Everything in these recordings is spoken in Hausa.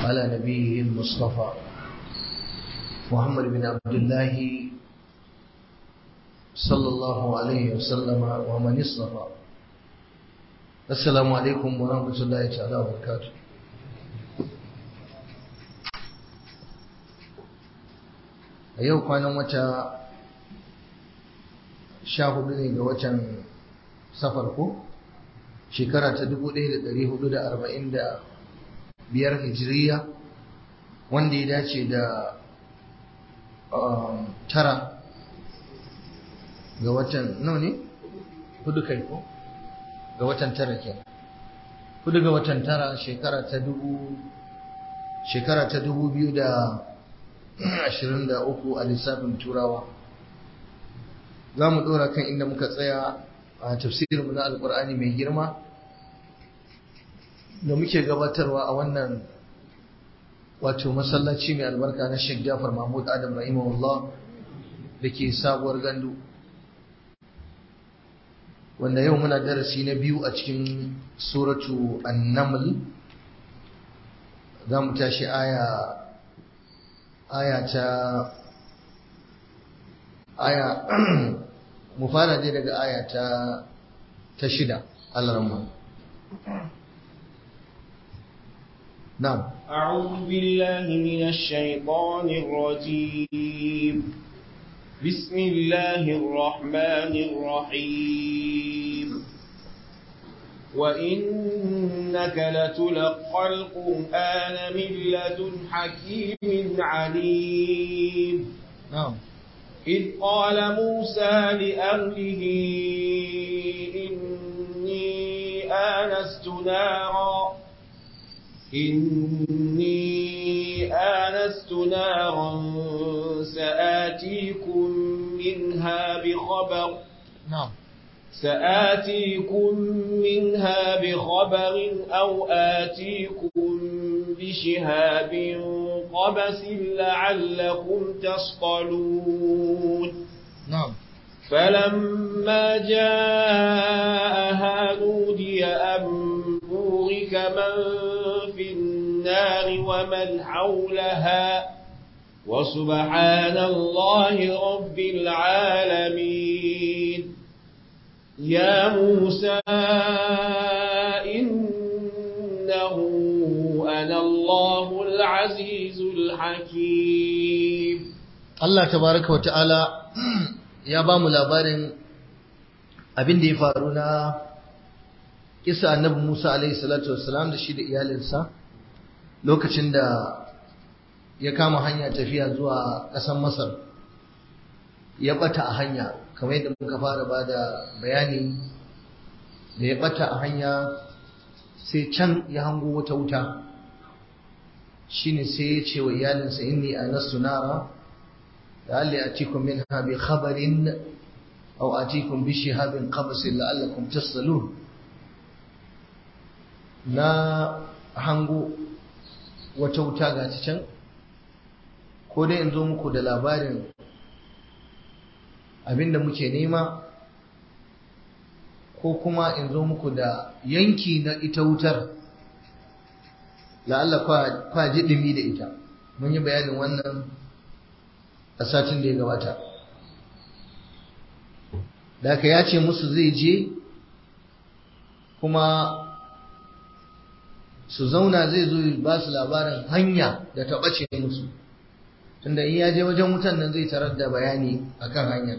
على نبيه المصطفى محمد بن عبد الله صلى الله عليه وسلم ومن اصطفى السلام عليكم ورحمة الله تعالى وبركاته a yau kwanan wata sha hudu ne ga watan safar ko shekara ta dubu ɗaya da ɗari hudu da arba'in da biyar hijiriya wanda ya dace da tara ga watan nawa ne hudu kai ko ga watan tara ke hudu ga watan tara shekara ta dubu shekara ta dubu biyu da ashirin da uku a lissafin turawa za mu ɗora kan inda muka tsaya a tafsirinmu na alkur'ani mai girma da muke gabatarwa a wannan wato masallaci mai albarka na Sheikh Jafar Mahmud Adam rahimahullah da ke sabuwar gandu wanda yau muna darasi na biyu a cikin suratu an-naml za mu tashi aya aya ta aya mu fara dai daga aya ta ta shida Allah rahman نعم أعوذ بالله من الشيطان الرجيم بسم الله الرحمن الرحيم وإنك لتلقى القرآن من لدن حكيم عليم نعم إذ قال موسى لأهله إني آنست نارا إني آنست نارا سآتيكم منها بخبر نعم سآتيكم منها بخبر أو آتيكم بشهاب قبس لعلكم تصطلون نعم فلما جاءها نودي أن بورك من في النار ومن حولها وسبحان الله رب العالمين يا موسى إنه أنا الله العزيز الحكيم Allah tabaraka wa ta'ala ya ba mu labarin abin da ya faru na kisa annabi Musa alaihi salatu wassalam da shi da iyalinsa lokacin da ya kama hanya tafiya zuwa ƙasar Masar ya bata a hanya kamar yadda muka fara ba da bayani da ya bata a hanya sai can ya hango wata wuta shine sai ya ce wa iyalinsa inni anastu nara لعلي أتيكم منها بخبر أو أتيكم بشهاب قبس لعلكم تصلون na hango wata wuta ga ta can ko dai in zo muku da labarin abinda muke nema ko kuma in zo muku da yanki na ita wutar la'alla kwa ji ɗumi da ita mun yi bayanin wannan a satin da ya gabata da aka ya ce musu zai je kuma su zauna zai zo ba su labarin hanya da ta ɓace musu tunda in ya je wajen wutan nan zai tarar da bayani akan hanyar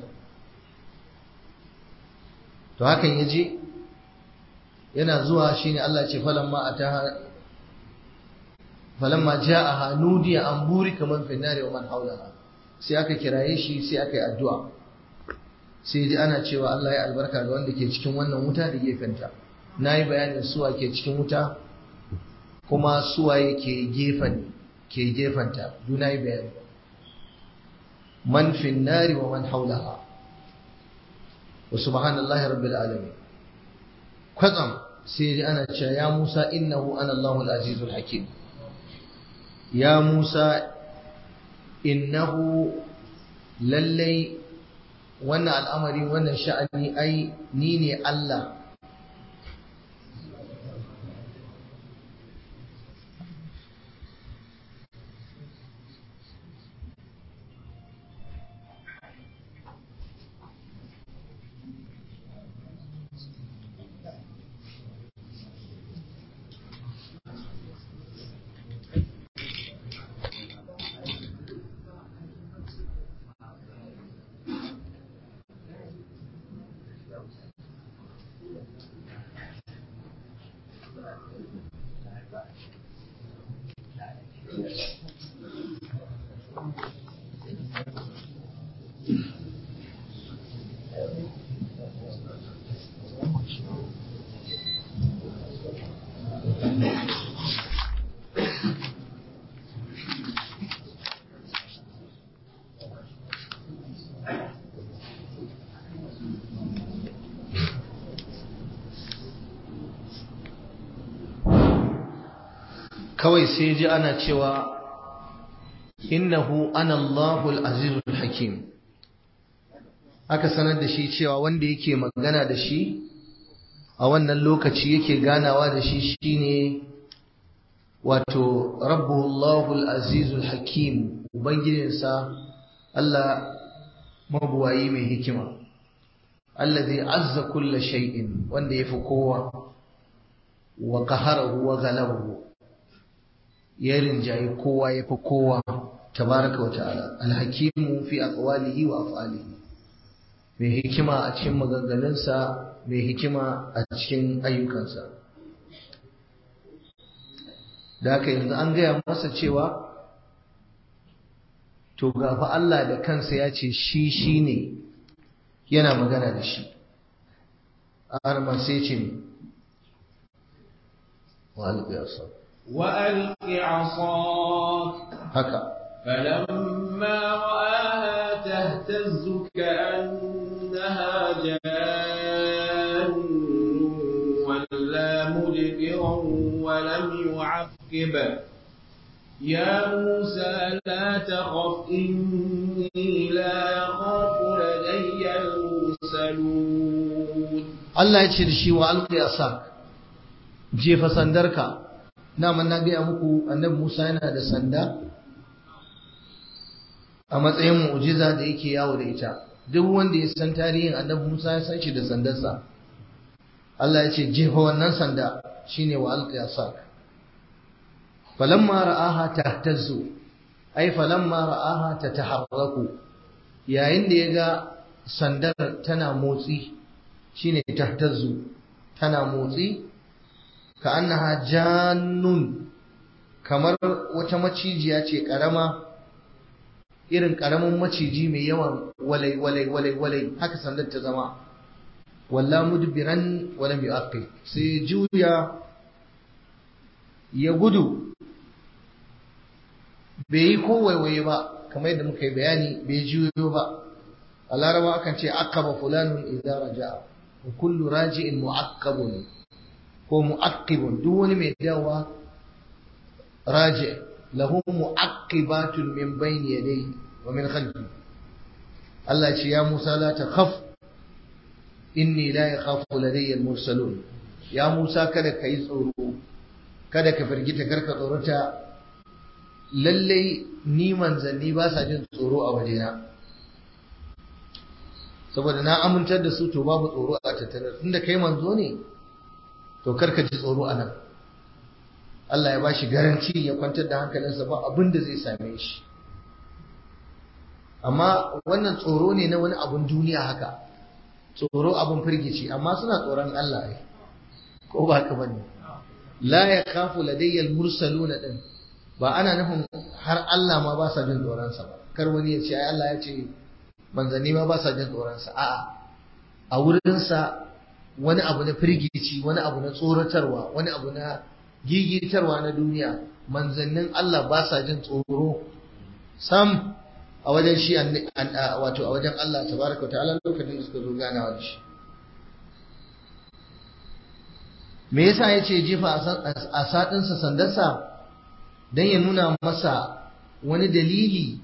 to hakan ya je yana zuwa shine Allah ce falamma ataha falamma ja'aha nudiya an buri kaman fi nari wa man haulaha sai aka kiraye shi sai aka yi addu'a sai ji ana cewa Allah ya albarka ga wanda ke cikin wannan wuta da gefenta na yi bayanin suwa ke cikin wuta kuma suwa ke gefen ke gefenta duna yi bayani man fin nari wa man haulaha wa subhanallahi rabbil alamin kwatsam sai ji ana cewa ya Musa innahu ana Allahul azizul hakim ya Musa innahu lallai wannan al'amari wannan sha'ani ai ni ne Allah kawai sai ji ana cewa innahu ana Allahul azizul hakim aka sanar da shi cewa wanda yake magana da shi a wannan lokaci yake ganawa da shi shine wato rabbuhu Allahul azizul hakim ubangijinsa Allah mabuwayi mai hikima allazi azza kulla shay'in wanda yafi kowa wa qaharahu wa ghalabahu ya rinjayi kowa yafi kowa tabaraka wa ta'ala alhakimu fi aqwalihi wa af'alihi mai hikima a cikin maganganunsa mai hikima a cikin ayyukansa da haka yanzu an gaya masa cewa to gafa Allah da kansa ya ce shi shi ne yana magana da shi har ma sai ce ne wa alƙiyasa وألق عصاك haka فلما رآها تهتز كأنها جان ولا مدبرا ولم يعقب يا موسى لا تخف إني لا يخاف لدي المرسلون Allah ya ce da shi wa alƙiyasa jefa sandarka naman na gaya muku annabi Musa yana da sanda a matsayin mu'jiza da yake yawo da ita duk wanda ya san tarihin annabi Musa ya san shi da sandarsa Allah ya ce jefa wannan sanda shine wa alqiyasak falamma ra'aha tahtazzu ai falamma ra'aha tataharraku yayin da ya ga sandar tana motsi shine tahtazzu tana motsi ka annaha jannun kamar wata macijiya ce karama irin karamin maciji mai yawan walai walai walai walai haka sandar ta zama walla mudbiran wala yu'aqib sai juya ya gudu bai yi ko waiwaye ba kamar yadda muka yi bayani bai juyo ba a laraba akan ce aqaba fulanun idza raja'a wa kullu raji'in mu'aqqabun ko mu'aqqibun duk wani mai dawa raji lahu mu'aqqibatun min bayni yadayhi wa min khalfi Allah ce ya Musa la takhaf inni la yakhafu ladayya al-mursalun ya Musa kada ka yi tsoro kada ka firgita karka tsorata lallai ni manzanni ba sa jin tsoro a wajena saboda na amintar da su to babu tsoro a tattare tunda kai manzo ne to karka ji tsoro a nan Allah ya bashi garanti ya kwantar da hankalinsa ba abin da zai same shi amma wannan tsoro ne na wani abun duniya haka tsoro abun firgici amma suna tsoron Allah ne ko ba haka bane la yakhafu ladayya al-mursaluna din ba ana nufin har Allah ma ba sa jin tsoron sa ba kar wani ya ce ai Allah ya ce manzanni ma ba sa jin tsoron sa a'a a wurin sa wani abu na firgici wani abu na tsoratarwa wani abu na gigitarwa na duniya manzannin Allah ba sa jin tsoro sam a wajen shi wato a wajen Allah tabaraka ta'ala lokacin da suka zo ganawa da shi me yasa yace jefa a sadinsa sandarsa dan ya nuna masa wani dalili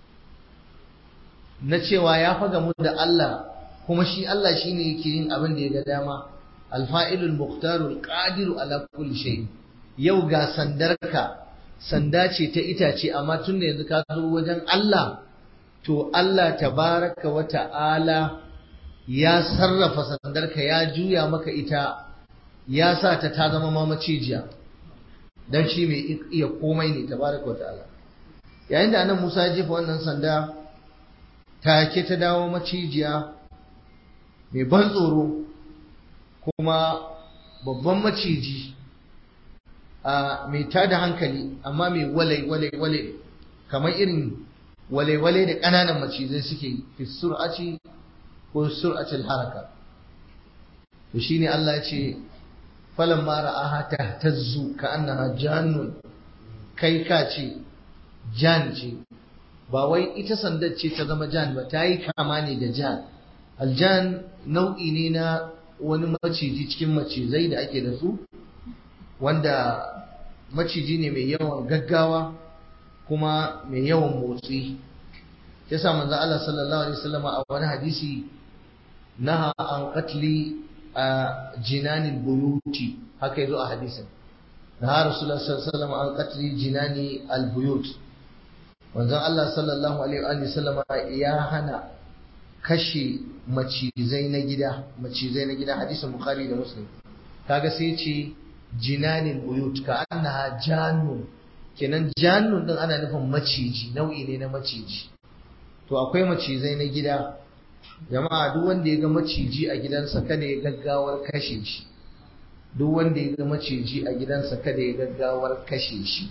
na cewa ya faga mu da Allah kuma shi Allah shine yake yin abin da ya ga dama alfa'ilul muqtarul qadiru ala kulli shay yau ga sandarka sanda ce ta itace amma tun da yanzu ka zo wajen Allah to Allah tabaraka wa ta'ala ya sarrafa sandarka ya juya maka ita ya sa ta ta zama ma macijiya dan shi mai iya komai ne tabaraka wa ta'ala yayin da annabi Musa ya jefa wannan sanda take ta dawo macijiya mai ban tsoro kuma babban maciji a mai tada hankali amma mai walai walai walai kamar irin walai walai da ƙananan macizai suke fi sur'aci ko sur'atil haraka to shine Allah ya ce falamma ra'aha tahtazzu ka'annaha jannun kai ka ce jan ce ba wai ita sandar ce ta zama jan ba ta yi kama ne da jan aljan nau'i ne na wani maciji cikin macizai da ake da su wanda maciji ne mai yawan gaggawa kuma mai yawan motsi yasa manzo Allah sallallahu alaihi wasallam a wani hadisi naha an qatli a jinanil buyuti haka yazo a hadisin naha rasulullah sallallahu alaihi wasallam an qatli jinani al buyut manzon Allah sallallahu alaihi wasallam ya hana kashe macizai na gida macizai na gida hadisin bukhari da muslim kaga sai ce jinanin buyut ka annaha jannun kenan jannun din ana nufin maciji nau'i ne na maciji to akwai macizai na gida jama'a duk wanda ya ga maciji a gidansa kada ya gaggawar kashe shi duk wanda ya ga maciji a gidansa kada ya gaggawar kashe shi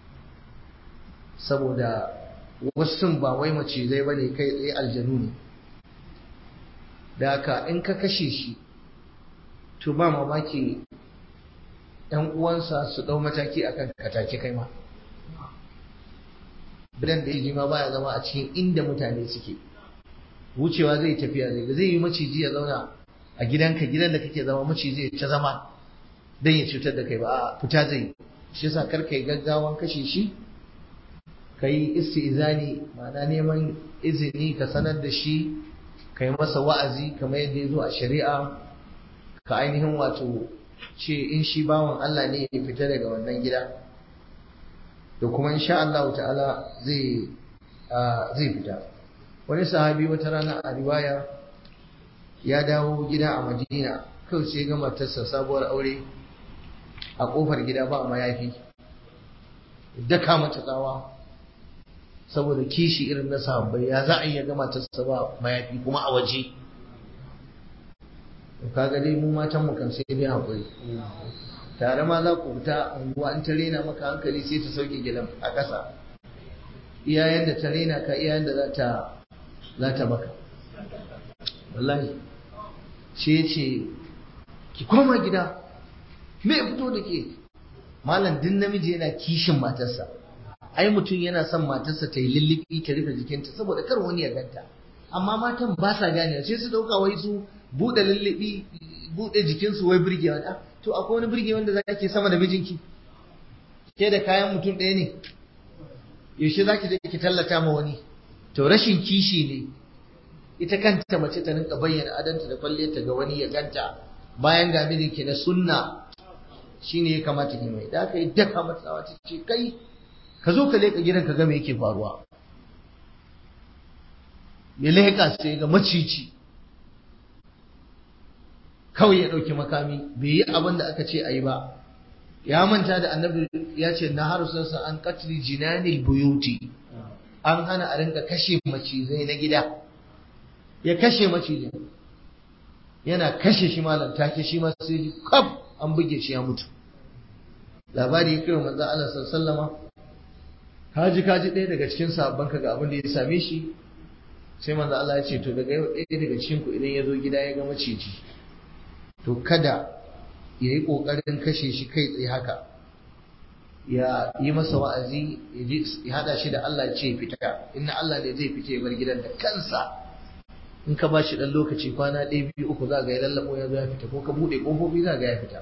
saboda wasu ba wai macizai bane kai tsaye aljanu ne da haka in ka kashe shi to ba mamaki ‘yan uwansa su ɗau mataki akan katake kai ma bidan da ya ma baya zama a cikin inda mutane suke wucewa zai tafiya zai zai yi maciji ya zauna a gidanka gidan da kake zama maciji ya ta zama don ya cutar da kai ba a fita zai shi yasa kar kai gaggawan kashe shi ka yi istizani ma'ana neman izini ka sanar da shi ka yi masa wa'azi kamar yadda ya zo a shari'a ka ainihin wato ce in shi bawan Allah ne ya fita daga wannan gida da kuma insha Allah ta'ala zai zai fita wani sahabi wata rana a riwaya ya dawo gida a Madina kawai sai ga matarsa sabuwar aure a kofar gida ba mayafi daka mata tsawa saboda kishi irin na sahabbai ya za a iya ga matarsa ba mayafi kuma a waje kaga dai mu matan mu kan sai dai hakuri tare ma za ku fita unguwa an ta rena maka hankali sai ta sauke gidan a ƙasa iyayen da ta rena ka iyayen da za ta za ta maka wallahi shi ce ki koma gida me ya fito da ke malam din namiji yana kishin matarsa ai mutum yana son matarsa ta yi lullubi ta rufe jikinta saboda kar wani ya ganta amma matan ba sa gane sai su dauka wai su bude lullubi bude jikinsu wai burgewa da to akwai wani burge wanda za ke sama da mijinki ke da kayan mutum ɗaya ne yaushe za ki je ki tallata ma wani to rashin kishi ne ita kanta mace ta rinka bayyana adanta da kwalliyarta ga wani ya ganta bayan ga mijinki na sunna shine ya kamata ki mai da aka yi daka matsawa ta ce kai ka zo ka leƙa gidan ka ga me yake faruwa ya leƙa sai ga macici kawai ya ɗauki makami bai yi abin da aka ce a yi ba ya manta da annabi ya ce na harusansa an katli jinanil buyuti an hana a rinka kashe macizai na gida ya kashe macizai yana kashe shi malam take shi ma sai kaf an buge shi ya mutu labari ya kai wa manzo Allah sallallahu kaji kaji ɗaya daga cikin sabon ka ga abin da ya same shi sai manzo Allah ya ce to daga yau ɗaya daga cikin ku idan ya zo gida ya ga maciji to kada ya yi ƙoƙarin kashe shi kai tsaye haka ya yi masa wa'azi ya haɗa shi da Allah ce fita inna Allah ne zai fita ya bar gidan da kansa in ka ba shi ɗan lokaci kwana ɗaya biyu uku za ga ya lallaɓo ya zo ya fita ko ka buɗe ƙofofi za ga ya fita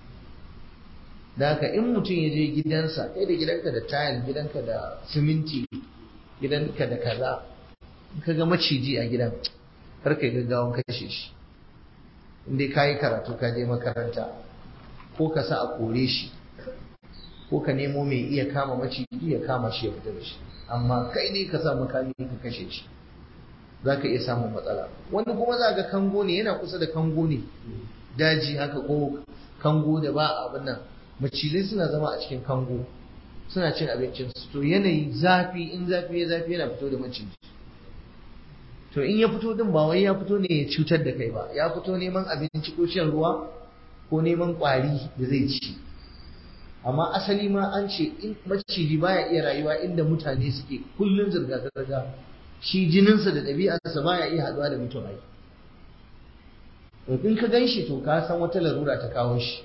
da haka in mutum ya je gidansa kai da gidanka da tayal gidanka da siminti gidanka da kaza in ka ga maciji a gidan kar kai gaggawan kashe shi in dai ka yi karatu ka je makaranta ko ka sa a kore shi ko ka nemo mai iya kama maciji ya kama shi ya fita da shi amma kai ne ka sa makami ka kashe shi za ka iya samun matsala wani kuma za ga kango ne yana kusa da kango ne daji haka ko kango da ba abin nan macizai suna zama a cikin kango suna cin abincin su to yanayi zafi in zafi ya zafi yana fito da maciji to in ya fito din ba wai ya fito ne ya cutar da kai ba ya fito neman abinci ko shan ruwa ko neman kwari da zai ci amma asali ma an ce in maciji baya iya rayuwa inda mutane suke kullun zirga zirga shi jininsa da ɗabi'arsa baya iya haɗuwa da mutum ai in ka gan shi to ka san wata larura ta kawo shi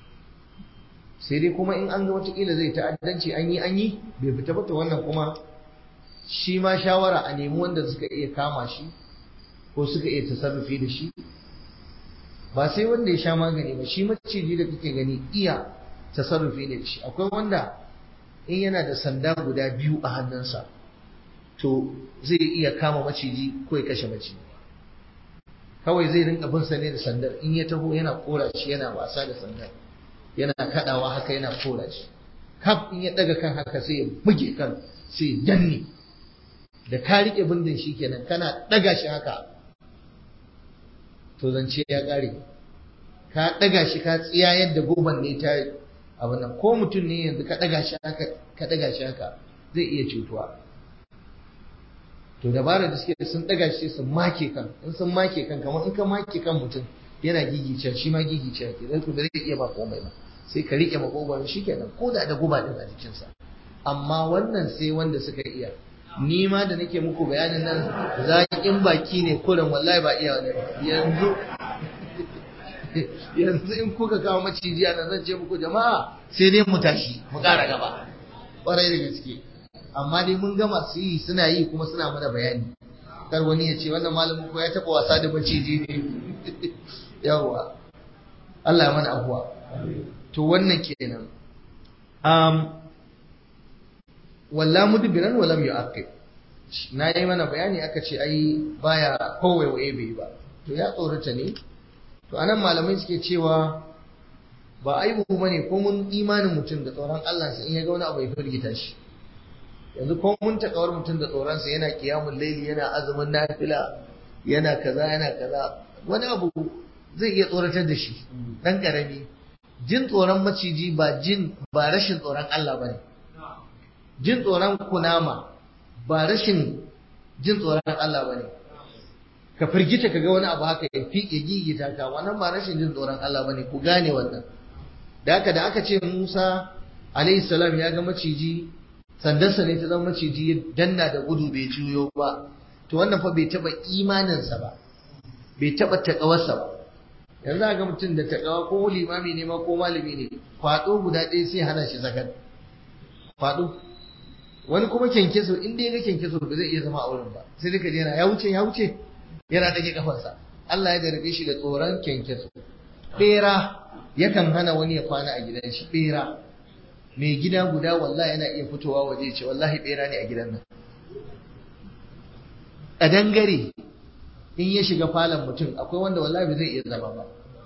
sai dai kuma in an ga watakila zai ta'addanci an yi an yi bai fita ba to wannan kuma shi ma shawara a nemi wanda suka iya kama shi ko suka iya tasarrufi da shi ba sai wanda ya sha magani ba shi maciji da kake gani iya tasarrufi ne shi akwai wanda in yana da sanda guda biyu a hannunsa to zai iya kama maciji ko ya kashe maciji kawai zai rinka bin sa ne da sandar in ya taho yana kora shi yana wasa da sandar yana kadawa haka yana kora shi kaf in ya daga kan haka sai ya buge kan sai ya danne da ka rike bindin shi kenan kana daga shi haka to zance ya kare ka daga shi ka tsiya yadda goban ne ta abin nan ko mutum ne yanzu ka daga shi haka ka daga shi haka zai iya cutuwa to dabara da suke sun daga shi sun make kan in sun make kan kamar in ka make kan mutum yana gigice shi ma gigice ke zai ku zai iya ba komai ba sai ka rike makogoron shi kenan ko da da guba din a jikinsa amma wannan sai wanda suka iya ni ma da nake muku bayanin nan zaƙin baki ne kurin wallahi ba iya ne yanzu yanzu in kuka kawo maciji nan zan ce muku jama'a sai dai mu tashi mu ƙara gaba ƙwarai da gaske amma dai mun gama su yi suna yi kuma suna mana bayani kar wani ya ce wannan malamin ko ya taɓa wasa da maciji ne yawwa Allah ya mana abuwa to wannan kenan um, walla mudbiran walam yu'aqib na yi mana bayani aka ce ai baya kowai waye bai ba to ya tsorata ne to anan malamai suke cewa ba aibu bane ko mun imanin mutum da tsoron Allah sa in ya ga wani abu ya firgita shi yanzu ko mun takawar mutum da tsoron sa yana kiyamul laili yana azumin nafila yana kaza yana kaza wani abu zai iya tsoratar da shi dan karami jin tsoron maciji ba jin ba rashin tsoron Allah bane jin tsoron kunama ba rashin jin tsoron Allah bane ka firgita ka ga wani abu haka ya fiƙe gigita ka wannan ba rashin jin tsoron Allah bane ku gane wannan da haka da aka ce Musa alayhi salam ya ga maciji sandarsa ne ta zama maciji ya danna da gudu bai juyo ba to wannan fa bai taba imaninsa ba bai taba takawarsa ba yanzu ga mutum da takawa ko limami ne ma ko malami ne kwado guda ɗaya sai hana shi zakat kwado wani kuma kyankyaso in dai ga kyankyaso ba zai iya zama a wurin ba sai duka yana ya wuce ya wuce yana dage kafarsa Allah ya jarabe shi da tsoron kyankyaso bera yakan hana wani ya kwana a gidan shi bera mai gida guda wallahi yana iya fitowa waje ce wallahi bera ne a gidan nan a dangare in ya shiga falon mutum akwai wanda wallahi bai zai iya zama ba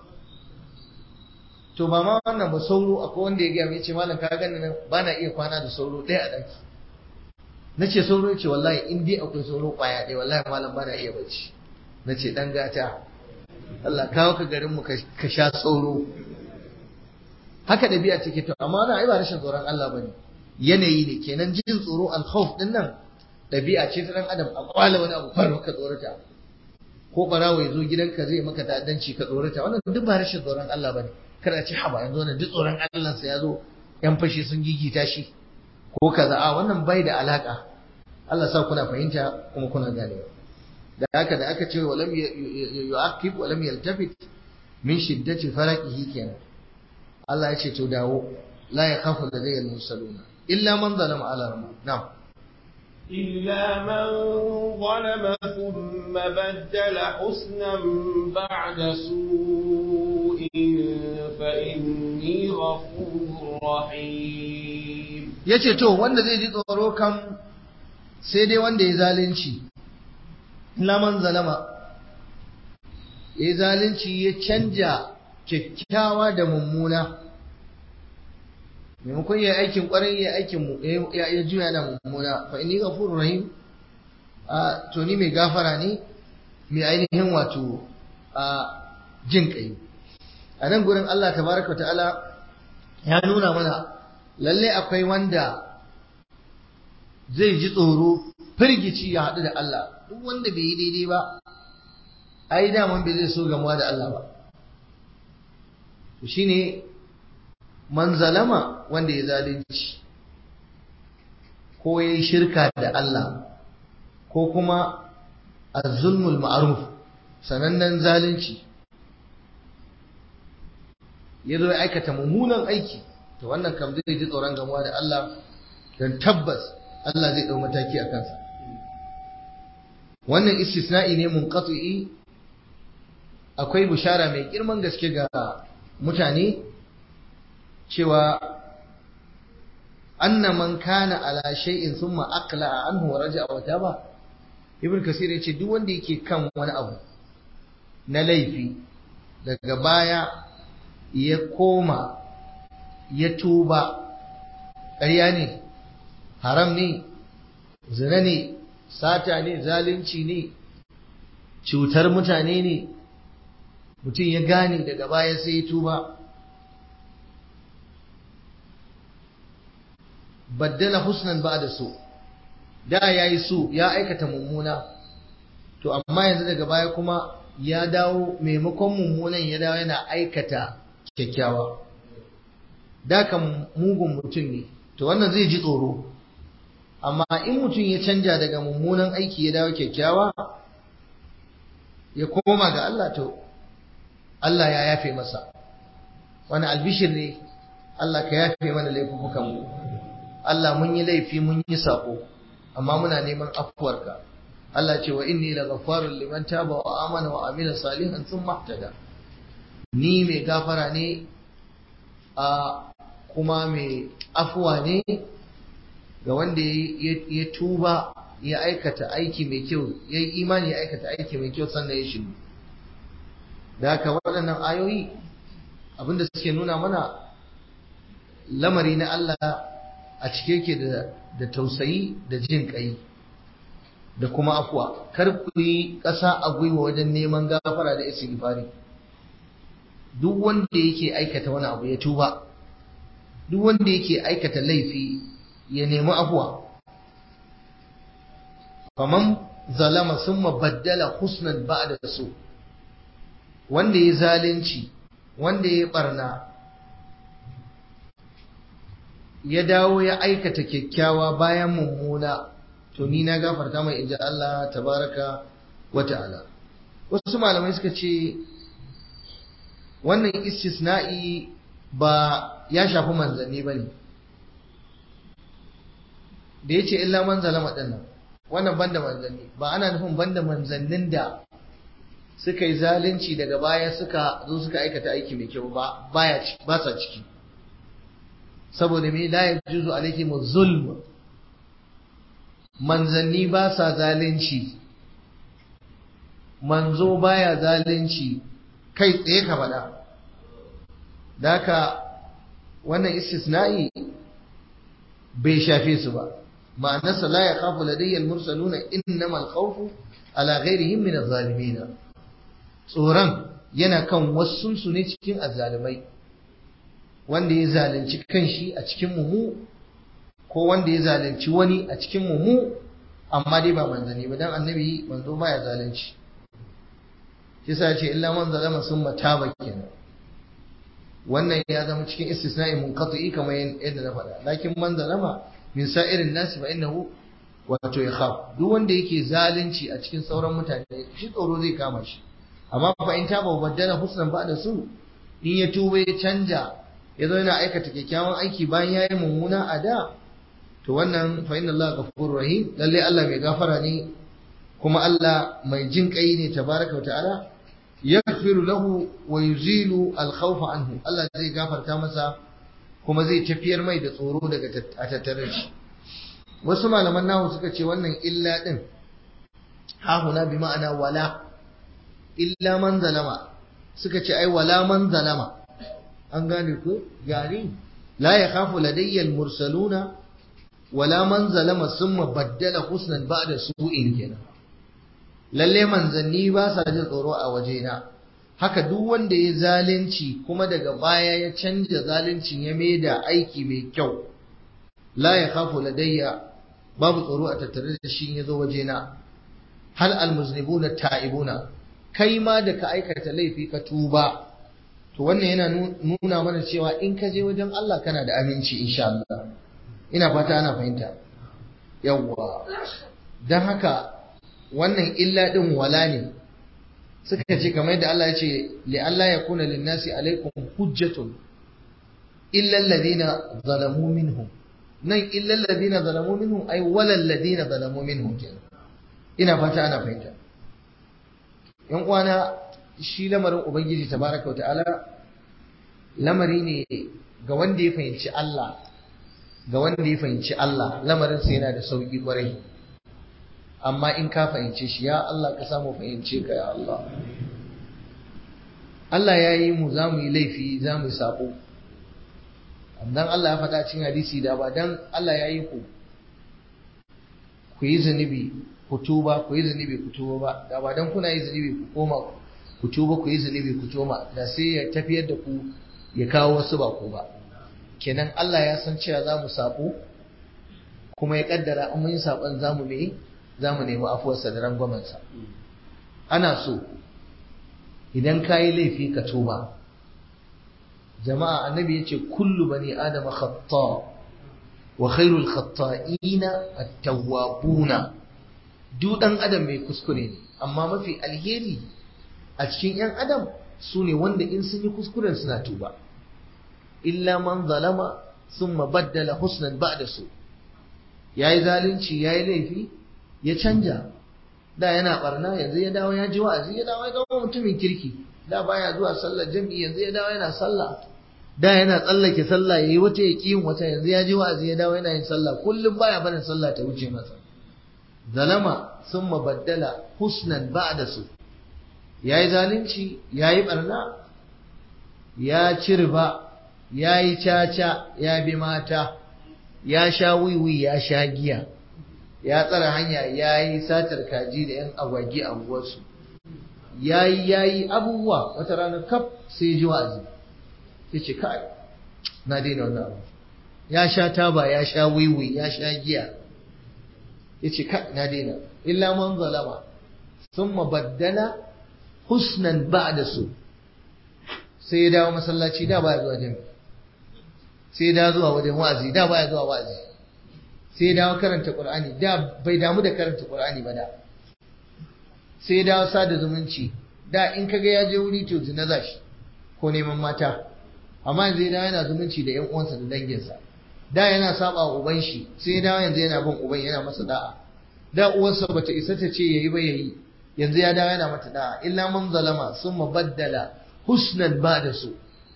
to ba ma wannan ba sauro akwai wanda ya gaya mai ce malam ka gani nan ba na iya kwana da sauro ɗaya a ɗaki na ce sauro ya ce wallahi in dai akwai sauro ƙwaya ɗaya wallahi malam ba na iya bacci na ce ɗan gata Allah kawo ka garin mu ka sha sauro haka ɗabi'a take to amma wannan ai ba rashin tsoron Allah bane yanayi ne kenan jin tsoro al-khawf din nan ɗabi'a ce ta ɗan adam a kwala wani abu faru ka tsorata ko barawo ya zo gidanka zai maka ta'addanci ka tsorata wannan duk ba rashin tsoron Allah bane kada ce haba yanzu wannan duk tsoron Allah sa ya zo yan fashi sun gigita shi ko kaza a wannan bai da alaka Allah sa kuna fahimta kuma kuna ganewa da haka da aka ce walam yu'aqib walam yaltafit min shiddati faraqihi kenan Allah ya ce to dawo la yakhafu ladayya al-mursaluna illa man zalama ala rabbi na'am إلا من ظلم ثم بدل حسنا بعد سوء فإني غفور رحيم yace to wanda zai ji tsoro kam sai dai wanda ya zalunci laman zalama ya zalunci ya canja kyakkyawa da mummuna maimakon ya aikin kwarai ya aikin ya juya da mummuna fa inni ghafurur rahim a to ni mai gafara ne mai ainihin wato a jin kai a nan gurin Allah tabaraka ta'ala ya nuna mana lalle akwai wanda zai ji tsoro firgici ya haɗu da Allah duk wanda bai yi daidai ba ai daman bai zai so gamuwa da Allah ba to shine man zalama wanda ya zalunci ko ya yi shirka da Allah ko kuma azulmul ma'ruf sanannen zalunci ya zo ya aikata mummunan aiki to wannan kam zai ji tsoron gamuwa da Allah don tabbas Allah zai ɗau mataki a kansa wannan istisna'i ne munqati'i akwai bishara mai girman gaske ga mutane cewa anna man kana ala shay'in thumma aqla anhu wa raja'a wa taba ibn kasir yace duk wanda yake kan wani abu na laifi daga baya ya koma ya tuba ƙarya ne haram ne zina ne sata ne zalunci ne cutar mutane ne mutum ya gane daga baya sai ya tuba baddala husnan ba da so da ya yi so ya aikata mummuna to amma yanzu daga baya kuma ya dawo maimakon mummunan ya dawo yana aikata kyakkyawa da kan mugun mutum ne to wannan zai ji tsoro amma in mutum ya canja daga mummunan aiki ya dawo kyakkyawa ya koma ga Allah to Allah ya yafe masa wani albishir ne Allah ka yafe mana laifukan mu Allah mun yi laifi mun yi sako amma muna neman afuwarka Allah ce wa inni la ghaffarun liman taba wa amana wa amila salihan thumma ihtada ni mai gafara ne a kuma mai afuwa ne ga wanda ya tuba ya aikata aiki mai kyau ya yi imani ya aikata aiki mai kyau sannan ya shiru da haka waɗannan ayoyi abinda suke nuna mana lamari na Allah a cike yake da tausayi da jin ƙai da kuma afuwa kar ku yi ƙasa a gwiwa wajen neman gafara da istighfari duk wanda yake aikata wani abu ya tuba duk wanda yake aikata laifi ya nemi afuwa faman zalama summa baddala husnan ba'da su wanda ya zalunci wanda ya barna ya dawo ya aikata kyakkyawa bayan mummuna to ni na gafarta mai inji Allah tabaraka wa ta'ala wasu malamai suka ce wannan istisna'i ba ya shafi manzanni ba ne da ya ce illa man zalama ɗin nan wannan banda manzanni ba ana nufin banda manzannin da suka yi zalunci daga baya suka zo suka aikata aiki mai kyau ba baya ba sa ciki saboda me la yajuzu alaihim zulm manzanni ba sa zalunci manzo baya zalunci kai tsaye ka faɗa da haka wannan istisna'i bai shafe su ba ma'anarsa la ya khafu ladayya al-mursaluna innamal khawfu ala ghairihim min az-zalimin tsoron yana kan wasu su ne cikin azzalimai wanda ya zalunci kanshi a cikin mu ko wanda ya zalunci wani a cikin mu amma dai ba manzani ba dan annabi manzo baya zalunci yasa ce illa man zalama summa taba kenan wannan ya zama cikin istisna'i munqati kamar yadda na faɗa lakin man zalama min sa'irin nasi fa innahu wato yakhaf duk wanda yake zalunci a cikin sauran mutane shi tsoro zai kama shi amma fa in taba baddala husnan ba da su in ya tuba ya canja ya zo yana aikata kyakkyawan aiki bayan yayi mummuna a da to wannan fa inna Allah ghafurur rahim lalle Allah mai gafara ne kuma Allah mai jin kai ne tabaraka wa ta'ala yaghfiru lahu wa yuzilu al-khawfa anhu Allah zai gafarta masa kuma zai tafiyar mai da tsoro daga a tattare shi wasu malaman nahu suka ce wannan illa din hahuna bi ma'ana wala illa man zalama suka ce ai wala man zalama an gane ko gari la yakhafu ladayya al-mursaluna wala man zalama summa baddala husnan ba'da su'in kenan lalle manzanni ba sa jin tsoro a wajena haka duk wanda ya zalunci kuma daga baya ya canja zaluncin ya maida aiki mai kyau la ya khafu ladayya babu tsoro a tattare da shi ya zo wajena hal almuznibuna ta'ibuna kai ma da ka aikata laifi ka tuba to wannan yana nuna mana cewa in ka je wajen Allah kana da aminci insha Allah ina fata ana fahimta yawwa dan haka wannan illa din wala ne suka ce kamar yadda Allah ya ce li Allah ya kuna linnasi alaikum hujjatun illa alladhina zalamu minhum nan illa alladhina zalamu minhum ay wala alladhina zalamu minhum kenan ina fata ana fahimta yan uwana shi lamarin ubangiji tabaraka ta'ala lamari ne ga wanda ya fahimci Allah ga wanda ya fahimci Allah lamarin sa yana da sauki kwarai amma in ka fahimce shi ya Allah ka samu fahimce ka ya Allah Allah ya yi mu za mu yi laifi za mu yi sabo dan Allah ya faɗa cikin hadisi da ba dan Allah ya yi ku ku yi zunubi ku tuba ku yi zunubi ku tuba ba da ba dan kuna yi zunubi ku koma ku tuba ku yi zunubi ku toma da sai ya tafiyar da ku ya kawo wasu ba ku ba kenan Allah ya san cewa za mu sabo kuma ya kaddara in mun yi sabon za mu ne za mu nemi afuwarsa da rangwamensa ana so idan ka yi laifi ka tuba jama'a annabi ya ce kullu bani adama khata wa khairul khata'ina at-tawwabuna duk dan adam mai kuskure ne amma mafi alheri a cikin yan adam su ne wanda in sun yi kuskuren suna tuba illa man zalama thumma baddala husnan ba'da su yayi zalunci yayi laifi ya canja da yana barna yanzu ya dawo ya ji wa'azi ya dawo ya zama mutumin kirki da baya zuwa sallar jami'i yanzu ya dawo yana sallah da yana tsallake sallah yayi wata ya yin wata yanzu ya ji wa'azi ya dawo yana yin sallah kullum baya barin sallah ta wuce masa zalama summa baddala husnan ba'da su yayi zalunci yayi barna ya ci riba yayi caca ya bi mata ya sha wiwi ya sha giya ya tsara hanya ya yi satar kaji da 'yan agwagi a unguwarsu ya yi ya yi abubuwa wata ranar kaf sai ji wa'azi ya ce kai na daina wannan abu ya sha taba ya sha wiwi ya sha giya ya ce kai na daina illa man zalama sun mabaddala husnan ba da su sai ya dawo masallaci da baya zuwa jami'a sai ya dawo zuwa wajen wa'azi da baya zuwa wa'azi sai dawo karanta Qur'ani da bai damu da karanta Qur'ani ba da sai dawo sada zumunci da in kaga ya je wuri to zina zashi ko neman mata amma yanzu ya dawo yana zumunci da ƴan uwansa da danginsa da yana saba wa uban shi sai dawo yanzu yana bin uban yana masa da'a da uwarsa bata isa ta ce yayi ba yayi yanzu ya dawo yana mata da'a illa man zalama summa baddala husnan ba'da su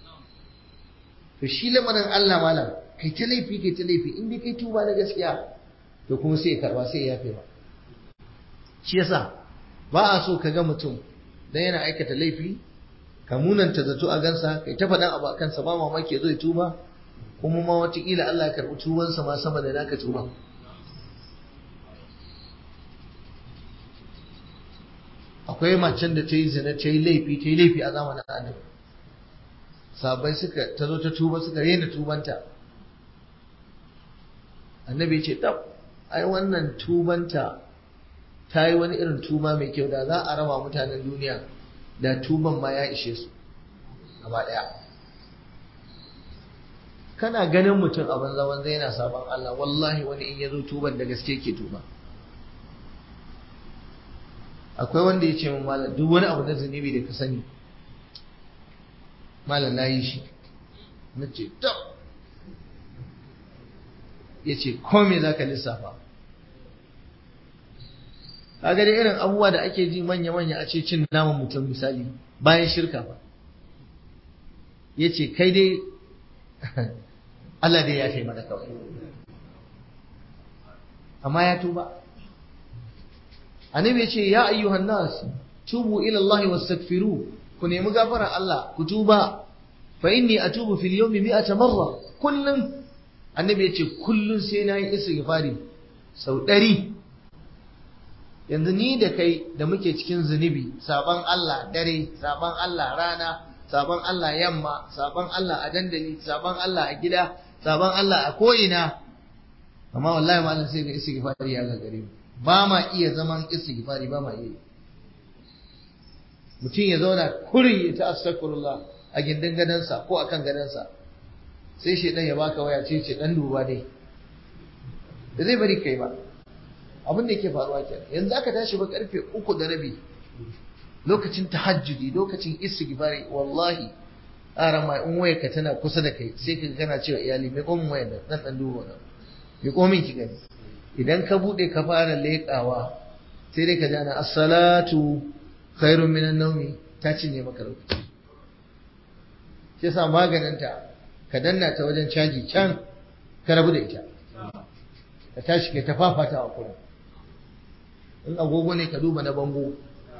to shi lamarin Allah malam kai ta laifi kai ta laifi in dai kai tuba na gaskiya to kuma sai ya karba sai ya yafe ba shi yasa ba a so ka ga mutum dan yana aikata laifi ka munanta zato a gansa kai ta faɗan abu a kansa ba mamaki ya zo ya tuba kuma ma wataƙila Allah ya karɓi tubansa ma sama da naka tuba akwai macen da ta yi zina ta yi laifi ta yi laifi a zamanin annabi sabai suka ta zo ta tuba suka rena tubanta annabi ya ce tab ai wannan tubanta ta yi wani irin tuba mai kyau da za a raba mutanen duniya da tuban ma ya ishe su gaba ɗaya kana ganin mutum a banza banza yana sabon Allah wallahi wani in ya zo tuban da gaske ke tuba akwai wanda ya ce min malam duk wani abu na zunubi da ka sani malam na yi shi na ce tab ya ce kome za ka lissafa kaga dai irin abubuwa da ake ji manya-manya a ce cin naman mutum misali bayan shirka ba ya ce kai dai Allah dai ya ce mana kawai amma ya tuba annabi ya ce ya ayyuhan nas tubu ila Allah wastaghfiru ku nemi gafarar Allah ku tuba fa inni atubu fil yawmi mi'ata marra kullum annabi ya ce kullum sai na yi istighfari sau ɗari yanzu ni da kai da muke cikin zunubi sabon Allah dare sabon Allah rana sabon Allah yamma sabon Allah a dandali sabon Allah a gida sabon Allah a ko'ina amma wallahi malam sai ga istighfari ya gagare mu ba ma iya zaman istighfari ba ma iya mutum ya zauna kuri ya ta astaghfirullah a gindin gadansa ko akan gadansa sai shedan ya baka waya ce ce dan duba dai da zai bari kai ba abin da yake faruwa kenan yanzu aka tashi ba karfe uku da rabi lokacin tahajjudi lokacin istighfari wallahi ara mai in wayarka tana kusa da kai sai ka kana cewa iyali mai komin wayar da dan dan duba nan mai komin ki gani idan ka bude ka fara leƙawa sai dai ka ji ana as-salatu khairun minan nawmi ta cinye maka lokaci shi yasa maganinta ka danna ta wajen caji can ka rabu da ita ka tashi ka ta fafata a kurin in agogo ne ka duba na bango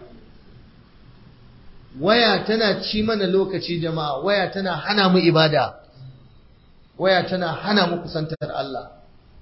waya tana ci mana lokaci jama'a waya tana hana mu ibada waya tana hana mu kusantar Allah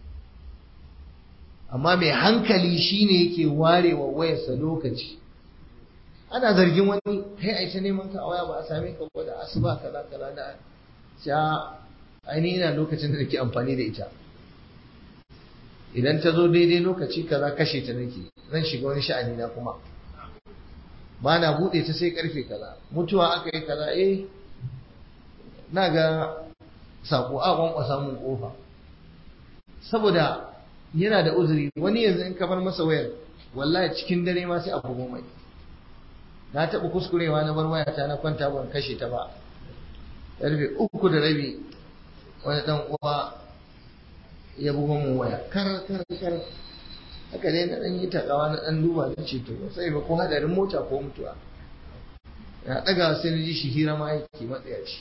amma mai hankali shine yake warewa wayarsa lokaci ana zargin wani kai aisha neman ka a waya ba a same ka ko da asuba kaza kaza da sha ainihin ina lokacin da nake amfani da ita idan ta zo daidai lokaci kaza kashe ta nake zan shiga wani sha'ani na kuma ba na buɗe ta sai karfe kaza mutuwa aka yi kaza eh na ga sako a kwankwasa mun kofa saboda yana da uzuri wani yanzu in kamar masa wayar wallahi cikin dare ma sai a bugo mai na taɓa kuskurewa na bar wayata na kwanta ban kashe ta ba ƙarfe uku da rabi wani ɗan uwa ya bugo mun waya kar kar kar haka dai na ɗan yi takawa na ɗan duba na ce to sai ba ko hadarin mota ko mutuwa na ɗaga sai na ji shi hira ma yake matsaya shi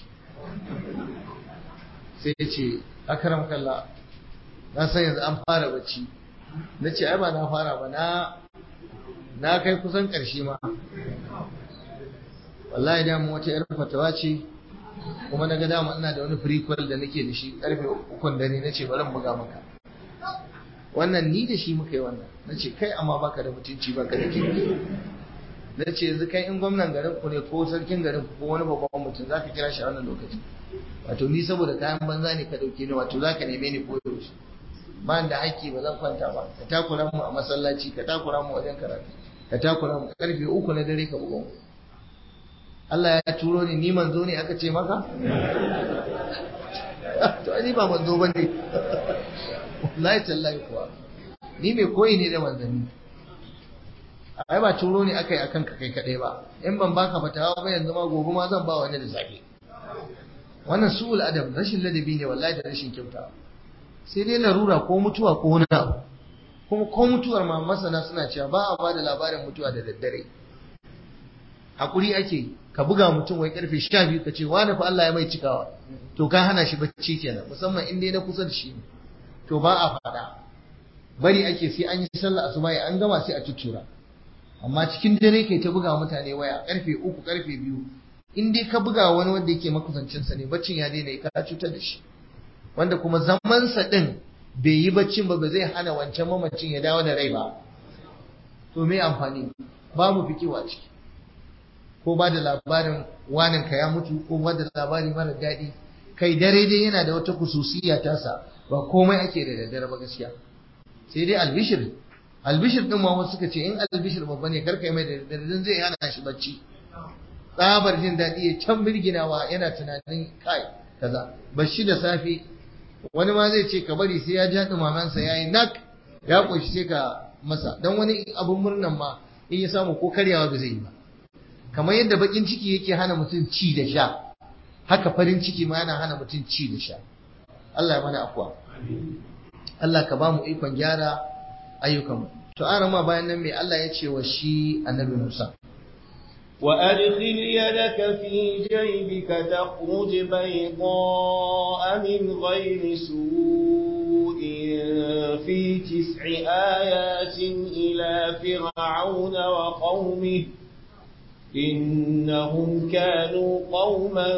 sai ya ce akaram kalla na san yanzu an fara bacci na ce ai ba na fara ba na na kai kusan ƙarshe ma wallahi da mu wata yar fatawa ce kuma na ga dama ina da wani prequel da nake da shi karfe ukun dare nace bari in buga maka wannan ni da shi muka yi wannan nace kai amma baka da mutunci baka da kirki nace yanzu kai in gwamnan garin ku ne ko sarkin garin ku ko wani babban mutum zaka kira shi a wannan lokaci wato ni saboda kayan banza ne ka dauke ni wato zaka neme ni ko yaushe ba da haƙƙi ba zan kwanta ba ka takura mu a masallaci ka takura mu wajen karatu ka takura mu karfe uku na dare ka buga mu Allah ya turo ni ni manzo ne aka ce maka to ni ba manzo bane wallahi tallahi kuwa ni mai koyi ne da manzanni ai ba turo ne aka yi akan ka kai kadai ba in ban baka fatawa ba yanzu ma gobe ma zan ba wani da safe wannan su'ul adab rashin ladabi ne wallahi da rashin kyauta sai dai larura ko mutuwa ko wani abu kuma ko mutuwar ma masana suna cewa ba a ba da labarin mutuwa da daddare hakuri ake ka buga mutum wai karfe sha biyu ka ce wani fa Allah ya mai cikawa to ka hana shi bacci kenan musamman in dai na kusa da shi to ba a faɗa bari ake sai an yi sallah asuba an gama sai a tuttura amma cikin dare kai ta buga mutane waya karfe uku karfe biyu in dai ka buga wani wanda yake makusancinsa ne baccin ya daina ka cutar da shi wanda kuma zamansa din bai yi baccin ba ba zai hana wancan mamacin ya dawo da rai ba to me amfani babu fikiwa ciki ko ba da labarin wanin ka ya mutu ko ba da labari mara daɗi kai dare dai yana da wata kususiya tasa ba komai ake da daddare ba gaskiya sai dai albishir albishir din ma wasu suka ce in albishir babba ne karka mai da daddare zai hana shi bacci tsabar jin daɗi ya can birginawa yana tunanin kai kaza bashi da safe wani ma zai ce ka bari sai ya ja dumamansa yayi nak ya koshi sai ka masa dan wani abun murnan ma in ya samu ko karyawa ba zai yi ba kamar yadda bakin ciki yake hana mutum ci da sha haka farin ciki ma yana hana mutum ci da sha Allah ya mana afwa Allah ka ba mu ikon gyara ayyukanmu to an ma bayan nan me Allah ya ce wa shi annabi Musa وأدخل يدك في جيبك تخرج بيضاء من غير سوء في تسع آيات إلى فرعون وقومه إنهم كانوا قوما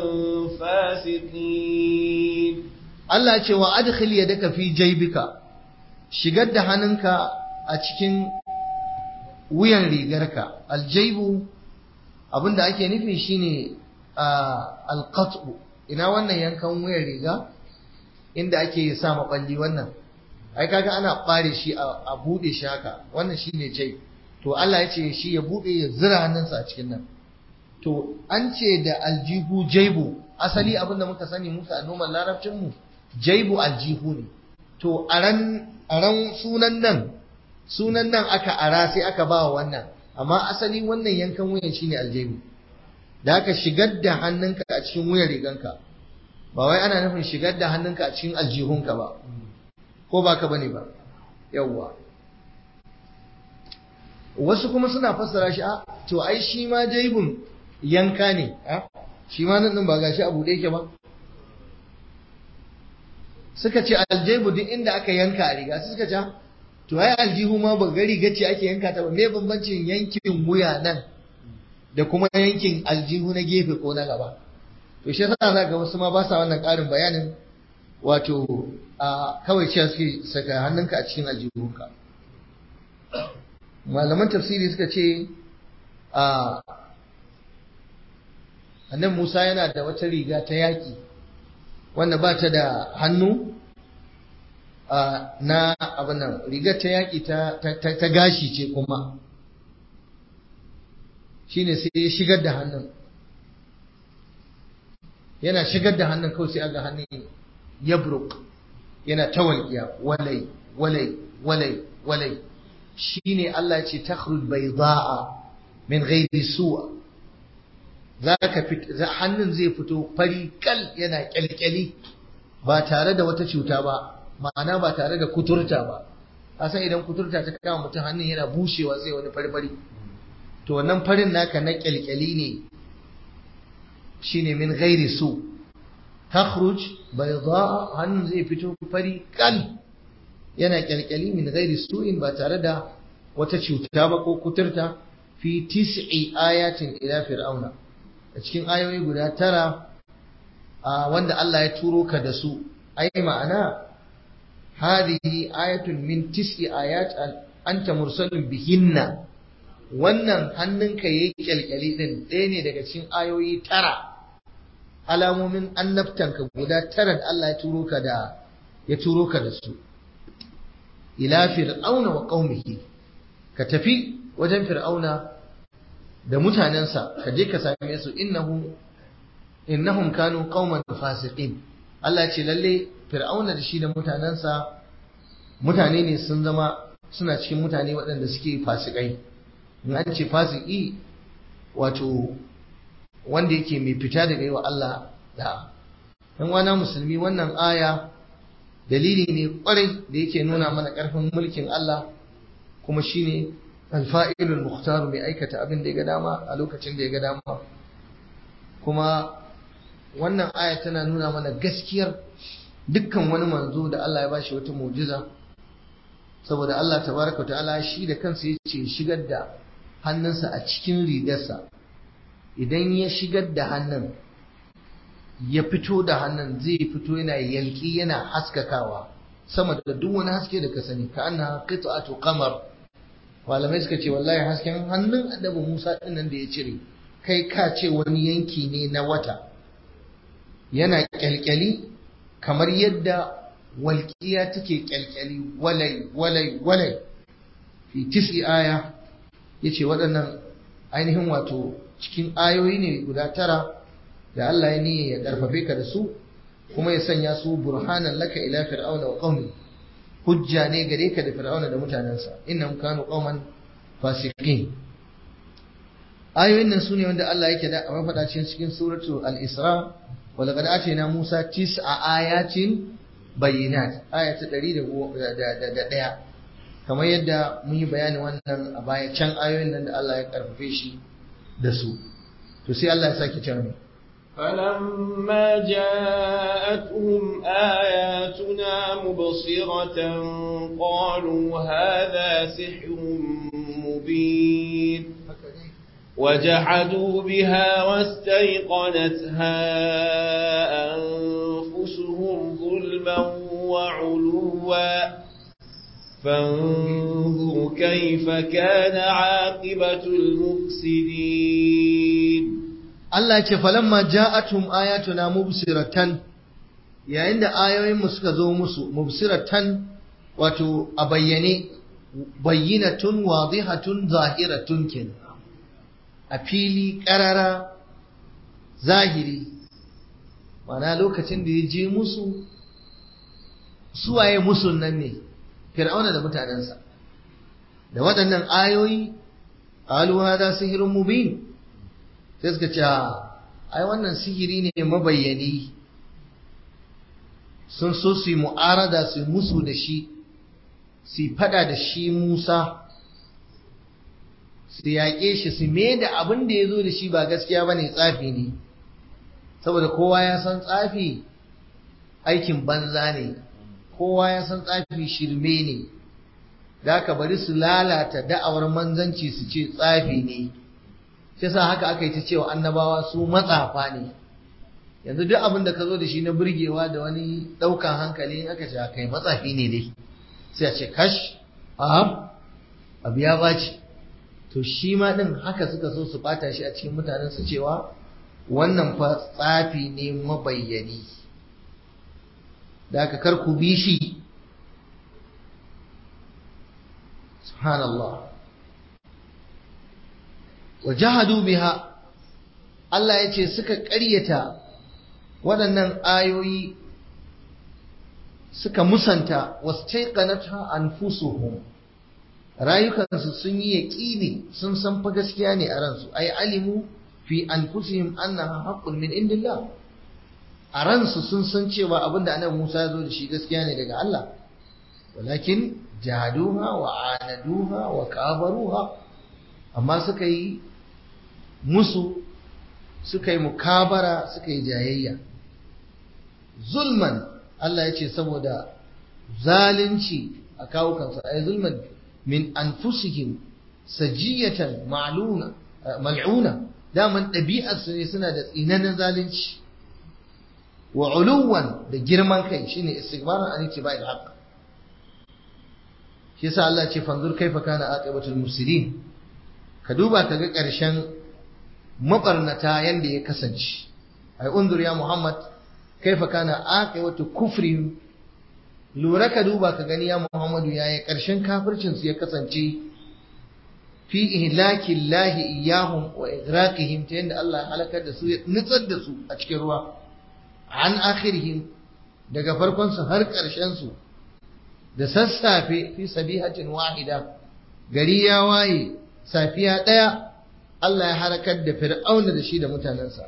فاسقين Allah ce wa adkhil yadaka fi jaybika shigar da hannunka a cikin wuyan rigarka aljaibu abinda ake nufi shine alqat'u ina wannan yankan wuyan riga inda ake sa maballi wannan ai kaga ana bare shi a bude shi haka wannan shine jai to Allah ya ce shi ya bude ya zira hannunsa a cikin nan to an ce da aljihu jaibu asali abinda muka sani muka a noman larabcin mu jaibu aljihu ne to aran aran sunan nan sunan nan aka ara sai aka ba wannan amma asali wannan yankan wuyan shine aljaibu da aka shigar da hannunka a cikin wuyan riganka ba wai ana nufin shigar da hannunka a cikin aljihunka ba ko ba ka bane ba yawwa wasu kuma suna fassara shi a to ai shi ma jaibun yanka ne a shi ma nan ba gashi abu da yake ba suka ce aljaibu duk inda aka yanka a riga suka ce to ai aljihu ma ba ga riga ce ake yanka ta ba me bambancin yankin wuya nan da kuma yankin aljihu na gefe ko na gaba to shi yasa za ga wasu ma ba sa wannan ƙarin bayanin wato a kawai cewa suke saka hannunka a cikin aljihunka malaman tafsiri suka ce a annan Musa yana da wata riga ta yaƙi wanda ba ta da hannu na abinan rigar ta yaƙi ta gashi ce kuma shine sai ya shigar da hannun yana shigar da hannun kawai sai aga hannun yabruk yana ta walƙiya walai walai walai walai shine Allah ya ce takhruj bayda'a min ghairi su'a zaka fit hannun zai fito fari kal yana kyalkyali ba tare da wata cuta ba ma'ana ba tare da kuturta ba san idan kuturta ta kama mutum hannun yana bushewa sai wani fari-fari to wannan farin naka na kyalkyali ne shine min ghairi su takhruj bayda hannun zai fito fari kal yana kyalkyali min ghairi su'in ba tare da wata cuta ba ko kuturta fi tis'i ayatin ila fir'auna a cikin ayoyi guda tara wanda Allah ya turo ka da su ai ma'ana hadhihi ayatun min tis'i ayat anta mursalun bihinna wannan hannunka yayi kyalkyali din ɗaya ne daga cikin ayoyi tara alamomin annabtanka guda tara da Allah ya turo ka da ya turo ka da su ila fir'auna wa qaumihi ka tafi wajen fir'auna da mutanensa ka je ka same su innahu innahum kanu qauman fasiqin Allah ce lalle fir'auna da shi da mutanensa mutane ne sun zama suna cikin mutane waɗanda suke fasikai in an ce fasiki wato wanda yake mai fita daga yi wa Allah da ɗan wana musulmi wannan aya dalili ne kwarai da yake nuna mana ƙarfin mulkin Allah kuma shine alfa'ilul muhtaru mai aikata abin da ya ga dama a lokacin da ya ga dama kuma wannan aya tana nuna mana gaskiyar dukkan wani manzo da Allah ya bashi wata mu'jiza saboda Allah tabaraka ta'ala shi da kansa yace shigar da hannunsa a cikin rigarsa idan ya shigar da hannun ya fito da hannun zai fito yana yalki yana haskakawa sama da duk wani haske da ka sani ka anna qit'atu qamar malamai suka ce wallahi hasken hannun annabi Musa din nan da ya cire kai ka ce wani yanki ne na wata yana kyalkyali kamar yadda walƙiya take kyalkyali walai walai walai fi tis'i aya yace waɗannan ainihin wato cikin ayoyi ne guda tara da Allah ya niyya ya karfafe ka da su kuma ya sanya su burhanan laka ila fir'auna wa qaumi hujja ne gare ka da fir'auna da mutanensa innahum kanu qauman fasiqin ayoyin nan sune wanda Allah yake da a faɗa cikin suratu al-isra wa laqad atayna musa tis'a ayatin bayyinat aya ta 101 kamar yadda mun yi bayani wannan a baya can ayoyin nan da Allah ya karfafe shi da su to sai Allah ya sake cewa ne فلما جاءتهم آياتنا مبصرة قالوا هذا سحر مبين وجحدوا بها واستيقنتها أنفسهم ظلما وعلوا فانظر كيف كان عاقبة المفسدين Allah ce falamma ja'atum ayatuna mubsiratan yayin da ayoyinmu suka zo musu mubsiratan wato a bayyane bayyinatun wadihatun zahiratun kin a fili karara zahiri mana lokacin da ya je musu suwaye musun nan ne fir'auna da mutanensa da waɗannan ayoyi qalu hada sihrun mubin sai suka ce ai wannan sihiri ne mabayyani sun so su yi mu'arada su musu da shi su fada da shi Musa su yaƙe shi su me da abin da ya zo da shi ba gaskiya ba ne tsafi ne saboda kowa ya san tsafi aikin banza ne kowa ya san tsafi shirme ne da aka bari su lalata da'awar manzanci su ce tsafi ne shi sa haka aka yi ta cewa annabawa su matsafa ne yanzu duk abin da ka zo da shi na burgewa da wani ɗaukan hankali aka ce kai matsafi ne dai sai a ce kash a abu ya baci to shi ma ɗin haka suka so su ɓata shi a cikin mutanen su cewa wannan fa tsafi ne mabayyani da aka kar ku bi shi subhanallah wa jahadu biha Allah ya ce suka ƙaryata waɗannan ayoyi suka musanta wastaiqanatha anfusuhum rayukansu sun yi yaƙini sun san fa gaskiya ne a ransu ai alimu fi anfusihim annaha haqqun min indillah a ransu sun san cewa abinda annabi Musa ya zo da shi gaskiya ne daga Allah walakin jahaduha wa anaduha wa kabaruha amma suka yi musu suka yi mukabara suka yi jayayya zulman Allah ya ce saboda zalunci a kawo kansu ay zulman min anfusihim sajiyatan ma'luna mal'una daman ɗabi'arsu ne suna da tsinanin zalunci wa uluwan da girman kai shine istikbaran an ittiba'i al-haqq shi yasa Allah ce fanzur kaifa kana aqibatul mufsidin ka duba ka ga ƙarshen mabarnata yanda ya kasance ai undur ya Muhammad kaifa kana aqibatu kufri lura ka duba ka gani ya Muhammadu yaya ƙarshen kafircin su ya kasance fi ihlaki Allah iyahum wa igraqihim ta yanda Allah ya halakar da su ya nutsar da su a cikin ruwa an akhirihim daga farkon su har ƙarshen su da sassafe fi sabihatin wahida gari ya waye safiya ɗaya Allah ya harakar da fir'auna da shi da mutanensa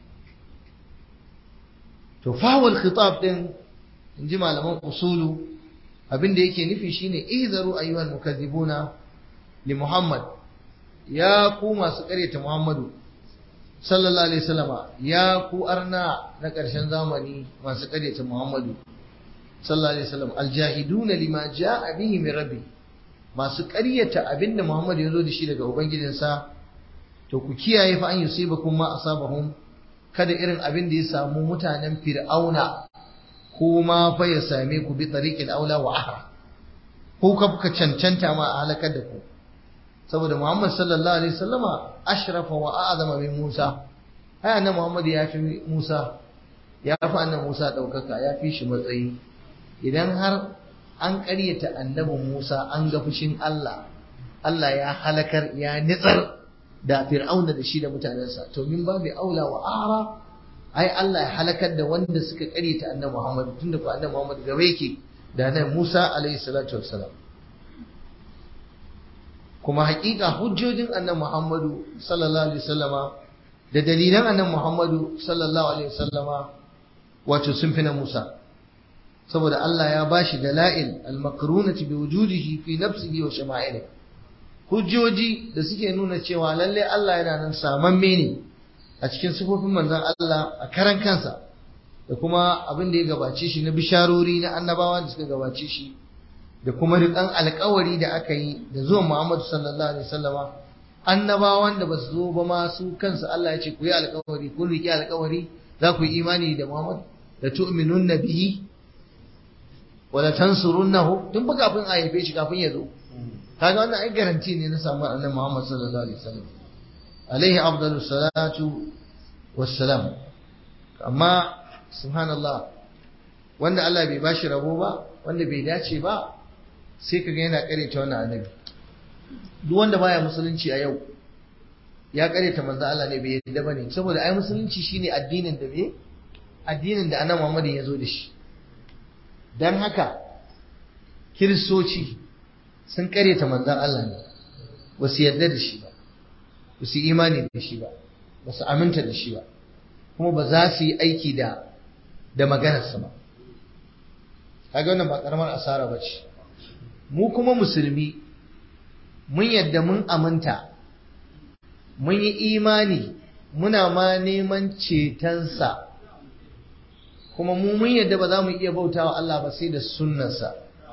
to fawal khitab din in ji malaman usulu abin da yake nufi shine ihzaru ayyuhal mukazzibuna li muhammad ya ku masu ƙaryata muhammadu sallallahu alaihi wasallama ya ku arna na ƙarshen zamani masu ƙaryata muhammadu sallallahu alaihi wasallam aljahiduna lima jaa bihi min rabbi masu ƙaryata abinda Muhammad ya zo da shi daga ubangijinsa to ku kiyaye fa an yusibakum ma asabahum kada irin abin da ya samu mutanen fir'auna kuma fa ya same ku bi tariqil aula wa ahra ko ka kuka cancanta ma a halakar da ku saboda Muhammad sallallahu alaihi wasallama ashrafa wa a'zama min Musa ai annabi Muhammad ya fi Musa ya fi annabi Musa daukaka ya fi shi matsayi idan har an ƙaryata annabin Musa an ga fushin Allah Allah ya halakar ya nitsar da fir'auna da shi da mutanensa to min babu aula wa ara ai Allah ya halakar da wanda suka ƙaryata annabi Muhammad tunda ko annabi Muhammad gaba yake da annabi Musa alaihi salatu wassalam kuma haƙiƙa hujjojin annabi Muhammadu sallallahu alaihi wasallama da dalilan annabi Muhammadu sallallahu alaihi wasallama wato sun fi na Musa saboda Allah ya bashi dala'il al-makrunati bi wujudihi fi nafsihi wa shama'ilihi hujjoji da suke nuna cewa lalle Allah yana nan samamme ne a cikin sifofin manzon Allah a karan kansa da kuma abin da ya gabace shi na bisharori na annabawa da suka gabace shi da kuma riƙan alƙawari da aka yi da zuwan Muhammadu sallallahu alaihi wasallama annabawan da ba su zo ba ma su kansu Allah ya ce ku yi alƙawari ku riƙe alƙawari za ku yi imani da Muhammad da tu'minun bihi wala tansurunnahu tun ba kafin a haife shi kafin ya zo kaga wannan ai garanti ne na samu annabi Muhammad sallallahu alaihi wasallam alaihi afdalus salatu wassalam amma subhanallah wanda Allah bai bashi rabo ba wanda bai dace ba sai kaga yana kareta wannan annabi duk wanda baya musulunci a yau ya kareta manzo Allah ne bai yadda bane saboda ai musulunci shine addinin da bai addinin da annabi Muhammad ya zo da shi dan haka kiristoci sun kareta manzan Allah ne ba su yarda da shi ba ba su imani da shi ba ba su aminta da shi ba kuma ba za su yi aiki da da maganarsa ba kaga wannan ba karamar asara ba ce mu kuma musulmi mun yadda mun aminta mun yi imani muna ma neman cetonsa kuma mu mun yadda ba za mu iya bautawa Allah ba sai da sunnarsa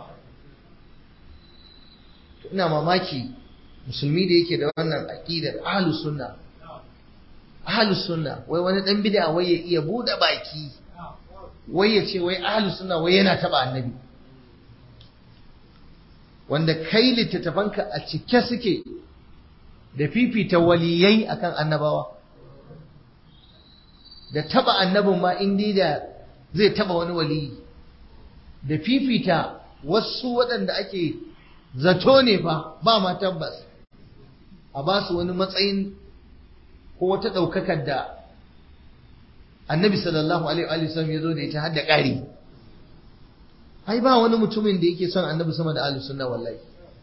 ina mamaki musulmi da yake da wannan aqidar ahlus sunna ahlus sunna wai wani dan bid'a wai ya iya bude baki wai ya ce wai ahlus sunna wai yana taba annabi wanda kai littattafanka a cike suke da fifita waliyai akan annabawa da taba annabin ma indi da zai taba wani waliyi da fifita wasu waɗanda ake zato ne fa ba ma tabbas a ba su wani matsayin ko wata ɗaukakar da annabi sallallahu alaihi wasallam ya zo da ita har da ƙari ai ba wani mutumin da yake son annabi sama da ahlus sunna wallahi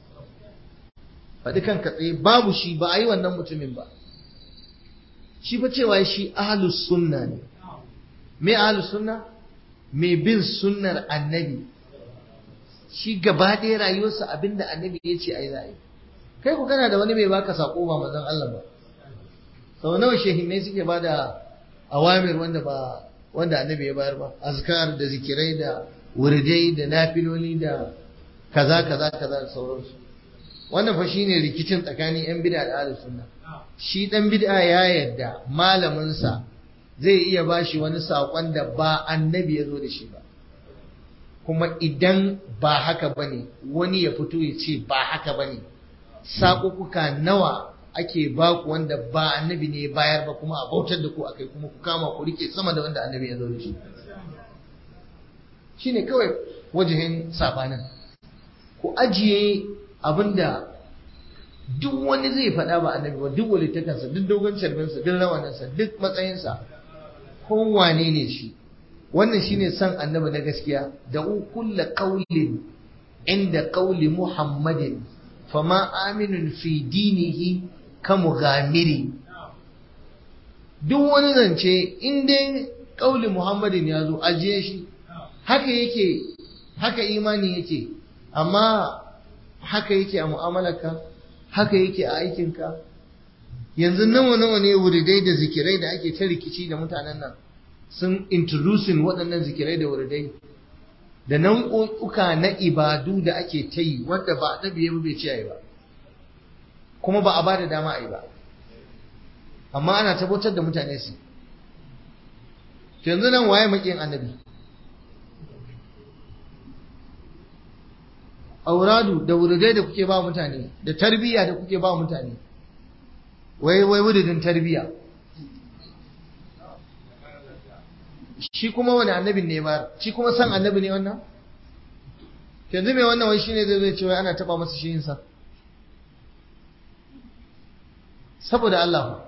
faɗi kanka tsaye babu shi ba a yi wannan mutumin ba shi fa cewa shi ahlus sunna ne me ahlus sunna me bin sunnar annabi shi gaba ɗaya rayuwarsa abinda annabi ya ce ai za kai ku kana da wani mai baka sako ba manzon Allah ba sau nawa shehinnai suke ba da awamir wanda ba wanda annabi ya bayar ba azkar da zikirai da wurdai da nafiloli da kaza kaza kaza da sauransu wannan fa shine rikicin tsakanin yan bid'a da ahlus sunna shi dan bid'a ya yarda malamin sa zai iya bashi wani sakon da ba annabi ya zo da shi ba kuma idan ba haka bane wani ya fito ya ce ba haka bane sakukuka nawa ake baku wanda ba annabi ne bayar ba kuma a bautar da ku akai kuma ku kama ku rike sama da wanda annabi ya zo da shi shine kawai wajihin sabanin ku ajiye abinda duk wani zai faɗa ba annabi ba duk walittakansa duk dogon carbinsa duk rawaninsa duk matsayinsa kowane ne shi wannan shine san annabi na gaskiya da kulla qaulin inda qauli muhammadin fama aminun fi dinihi ka mughamiri duk wani zance in dai qauli muhammadin ya zo ajiye shi haka yake haka imani yake amma haka yake a mu'amalarka haka yake a aikinka yanzu nawa nawa ne wuridai da zikirai da ake ta rikici da mutanen nan sun introducing waɗannan zikirai da wuridai da nau'uka na ibadu da ake ta yi wanda ba a ya bai ce ba kuma ba a ba da dama a yi ba amma ana tabbatar da mutane su yanzu nan waye maƙin annabi auradu da wuridai da kuke ba mutane da tarbiyya da kuke ba mutane wai wai wuridin tarbiyya shi kuma wani annabin ne ba shi kuma san annabi ne wannan yanzu mai wannan wai shine zai zai ce wai ana taba masa shi sa saboda Allah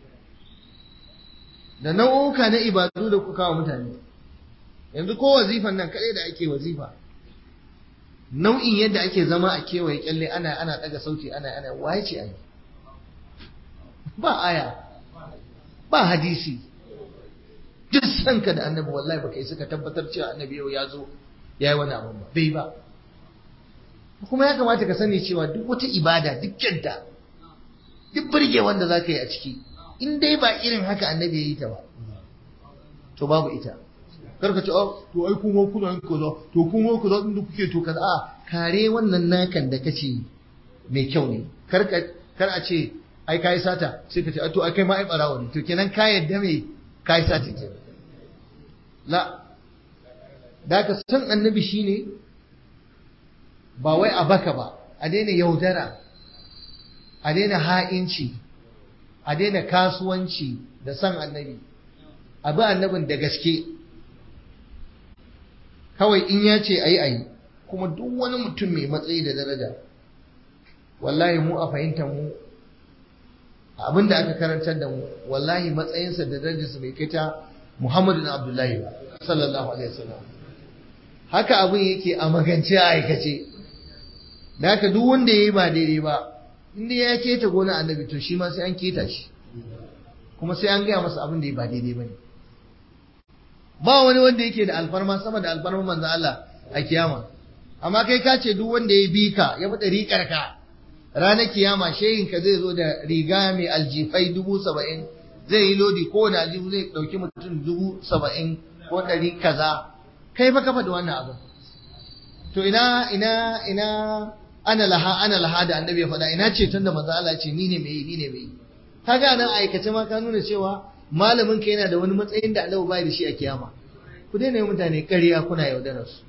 da nau'uka na ibadu da kuka wa mutane yanzu ko wazifan nan kadai da ake wazifa nau'in yadda ake zama a kewaye kyalle ana ana daga sauti ana ana waye ce ai ba aya ba hadisi duk sanka da annabi wallahi baka yi suka tabbatar cewa annabi yau ya zo ya yi wani abin ba bai ba kuma ya kamata ka sani cewa duk wata ibada duk kyanta duk burge wanda za ka yi a ciki in dai ba irin haka annabi ya yi ta ba to babu ita karka ce oh to ai kuma kuna yin kaza to kuma kaza inda kuke to kaza a kare wannan nakan da kace mai kyau ne karka kar a ce ai kai sata sai ka ce to ai kai ma ai barawo ne to kenan ka yadda me kai sata ke la da ka san annabi shine ba wai a baka ba a daina yaudara a daina ha'inci a daina kasuwanci da san annabi a bi annabin da gaske kawai in ya ce ayi ayi kuma duk wani mutum mai matsayi da daraja wallahi mu a fahimtar mu abin da aka karantar da mu wallahi matsayinsa da darajarsa bai kai ta Muhammadu na Abdullahi ba sallallahu alaihi wasallam haka abin yake a magance a aikace da haka duk wanda yayi ba daidai ba inda ya keta gona annabi to shi ma sai an keta shi kuma sai an gaya masa abin da ya ba daidai bane ba wani wanda yake da alfarma sama da alfarman manzo Allah a kiyama amma kai ka ce duk wanda ya bi ka ya fi riƙar ka ranar kiyama shehin ka zai zo da riga mai aljifai dubu saba'in zai yi lodi kowane aljihu zai ɗauki mutum dubu saba'in ko ɗari kaza kai fa ka faɗi wannan abin to ina ina ina ana laha ana laha da annabi ya faɗa ina ce tunda manzo Allah ce ni ne mai ni ne mai kaga nan aikace ma ka nuna cewa malamin ka yana da wani matsayin da Allah bai da shi a kiyama ku daina yi mutane ƙarya kuna yaudarar su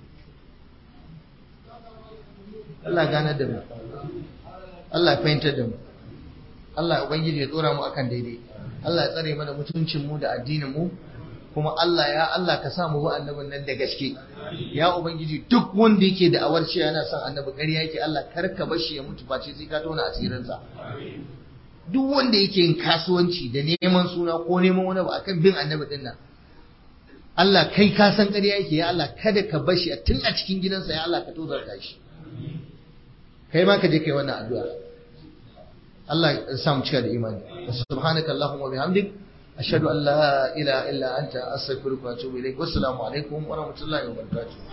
Allah ganar da mu Allah fahimtar da mu Allah ubangiji ya tsora mu akan daidai Allah ya tsare mana mutuncin mu da addinin mu kuma Allah ya Allah ka sa mu bi annabin nan da gaske ya ubangiji duk wanda yake da awar cewa yana son annabi ƙarya yake Allah kar ka bar shi ya mutu face sai ka tona asirin sa duk wanda yake yin kasuwanci da neman suna ko neman wani ba akan bin annabi din nan Allah kai ka san ƙarya yake ya Allah kada ka bar shi tun a cikin gidansa ya Allah ka tozarta shi kai ma ka je kai wannan addu'a Allah ya sa mu cika da imani subhanaka allahumma wa bihamdik ashhadu an la ilaha illa anta astaghfiruka wa atubu ilaik wassalamu alaikum wa rahmatullahi wa barakatuh